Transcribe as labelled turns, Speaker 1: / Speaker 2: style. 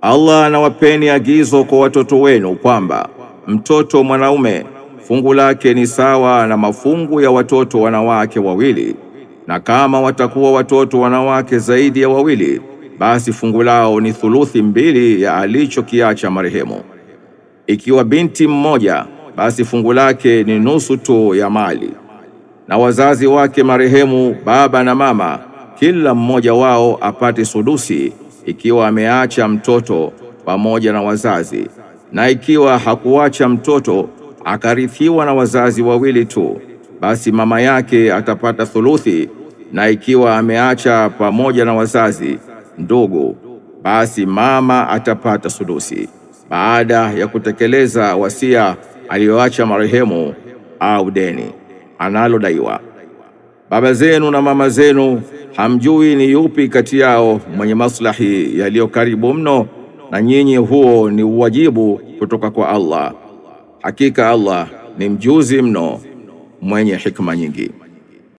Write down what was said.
Speaker 1: Allah anawapeni agizo kwa watoto wenu kwamba mtoto mwanaume fungu lake ni sawa na mafungu ya watoto wanawake wawili, na kama watakuwa watoto wanawake zaidi ya wawili, basi fungu lao ni thuluthi mbili ya alichokiacha marehemu. Ikiwa binti mmoja, basi fungu lake ni nusu tu ya mali. Na wazazi wake marehemu, baba na mama, kila mmoja wao apate sudusi ikiwa ameacha mtoto pamoja na wazazi, na ikiwa hakuacha mtoto akarithiwa na wazazi wawili tu, basi mama yake atapata thuluthi, na ikiwa ameacha pamoja na wazazi ndugu, basi mama atapata sudusi baada ya kutekeleza wasia aliyoacha marehemu au deni analodaiwa. Baba zenu na mama zenu hamjui ni yupi kati yao mwenye maslahi yaliyo karibu mno na nyinyi, huo ni uwajibu kutoka kwa Allah. Hakika Allah ni mjuzi mno mwenye hikma nyingi.